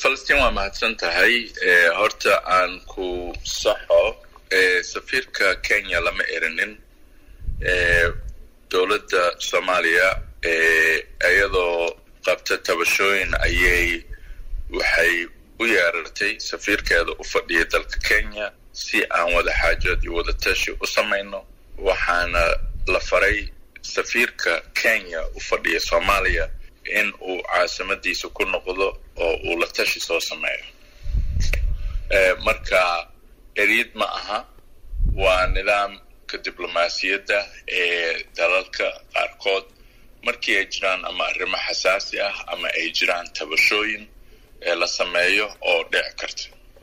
falastiin waa mahadsan tahay horta aan ku saxo safiirka kenya lama erinin dowladda soomaaliya iyadoo qabta tabashooyin ayay waxay u yeerartay safiirkeeda u fadhiya dalka kenya si aan wada xaajood iyo wada tashi u samayno waxaana la faray safiirka kenya u fadhiya soomaaliya in uu caasimadiisa ku noqdo oo uu la tashi soo sameeyo marka eryid ma aha waa nidaamka diblomaasiyadda ee dalalka qaarkood markii ay jiraan ama arrimo xasaasi ah ama ay jiraan tabashooyin ee la sameeyo oo dhici karta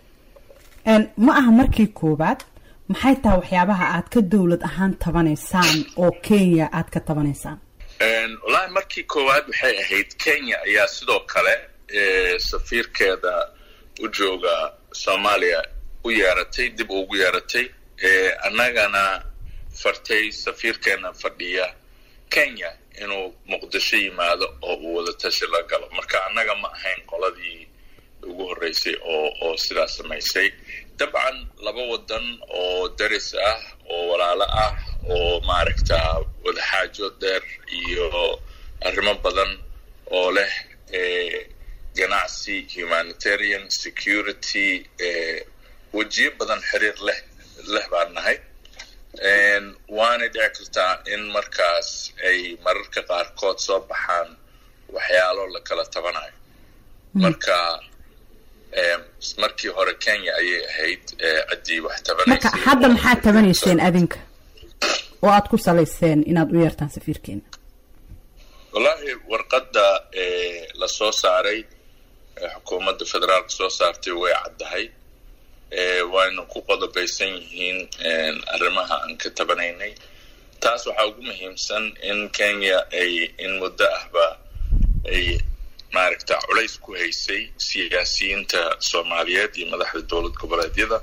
ma aha markii koowaad maxay tahay waxyaabaha aad ka dowlad ahaan tabanaysaan oo kenya aad ka tabanaysaan wallaahi markii koowaad waxay ahayd kenya ayaa sidoo kale safiirkeeda u jooga soomaaliya u yeeratay dib ugu yeeratay annagana fartay safiirkeena fadhiya kenya inuu muqdisho yimaado oo uu wada tashi la galo marka annaga ma ahayn qoladii ugu horreysay oo oo sidaas samaysay dabcan laba wadan oo daris ah oo walaalo ah oo maaragta wadaxaajo dheer iyo arrimo badan oo leh ganacsi humanitarian security wejiyo badan xiriir leh leh baan nahay waanay dhici kartaa in markaas ay mararka qaarkood soo baxaan waxyaalo la kala tabanayo marka markii hore kenya ayay ahayd ciddii wax marka hadda maxaad tabanayseen adinka oo aad ku salayseen inaad u yeertaan safiirkeena wallaahi warqadda la soo saaray xukuumadda federaalka soo saartay way caddahay wayna ku qodobaysan yihiin arrimaha aan ka tabanaynay taas waxaa ugu muhiimsan in kenya ay in muddo ahba ay maaragta culays ku haysay siyaasiyiinta soomaaliyeed iyo madaxda dowlad goboleedyada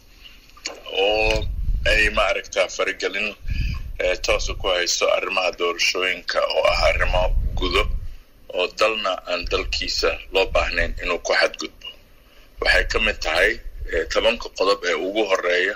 oo ay maaragta faragelin toosa ku hayso arrimaha doorashooyinka oo ah arrimo gudo oo dalna aan dalkiisa loo baahnayn inuu ku xadgudbo waxay ka mid tahay tobanka qodob ee ugu horeeya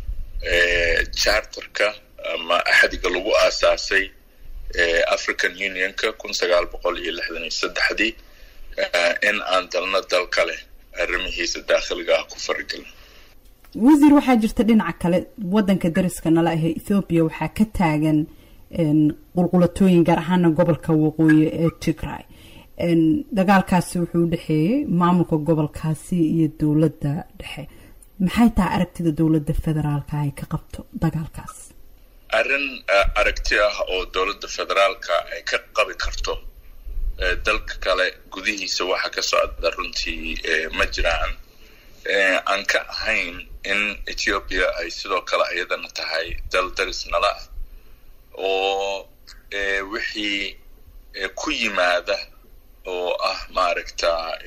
charterka ama axdiga lagu aasaasay african unionka kun sagaal boqol iyo lixdan iyo saddexdii in aan dalna dal kale arrimihiisa daakhiliga ah ku faragelin wasiir waxaa jirta dhinaca kale wadanka dariska nala ahee ethoobiya waxaa ka taagan qulqulatooyin gaar ahaana gobolka waqooyi ee tigray dagaalkaasi wuxuu udhexeeyey maamulka gobolkaasi iyo dowladda dhexe maxay tahay aragtida dowladda federaalka ay ka qabto dagaalkaas arrin aragti ah oo dowladda federaalka ay ka qabi karto dalka kale gudihiisa waxa ka socda runtii ma jiraan aan ka ahayn in ethiopia ay sidoo kale iyadana tahay dal daris nala ah oo wixii ku yimaada oo ah maaragta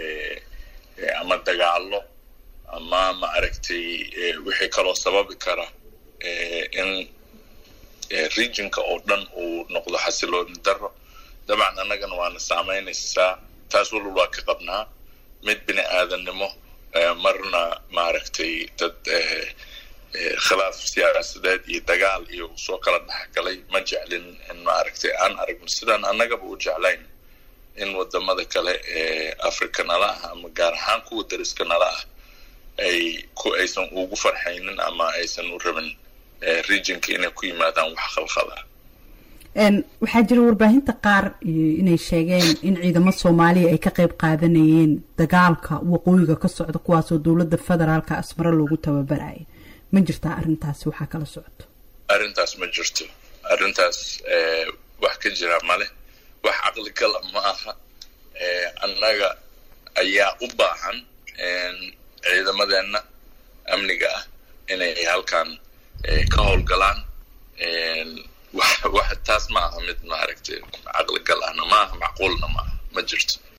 ama dagaalo ama maaragtay wixii kaloo sababi kara in regionka oo dhan uu noqdo xasilooni daro dabcan annagana waana saamaynaysaa taas walwal waa ka qabnaa mid bini aadannimo marna maaragtay dad khilaaf siyaasadeed iyo dagaal iyo soo kala dhexgalay ma jeclin in maaragtay aan aragno sidaan annagaba u jeclayn in wadamada kale ee africa nala ah ama gaar ahaan kuwa dariska nala ah ay ku aysan ugu farxaynin ama aysan u rabin regionka inay ku yimaadaan wax khalkhada waxaa jira warbaahinta qaar inay sheegeen in ciidamo soomaaliya ay ka qayb qaadanayeen dagaalka waqooyiga ka socda kuwaasoo dowladda federaalka asmaro loogu tababaraya ma jirtaa arrintaasi waxaa kala socoto arrintaas ma jirto arrintaas wax ka jira male wax caqli gala ma aha annaga ayaa u baahan ciidamadeenna amniga ah inay halkan ka howlgalaan wax taas ma aha mid maaragtay caqli gal ahna ma aha macquulna ma aha ma jirto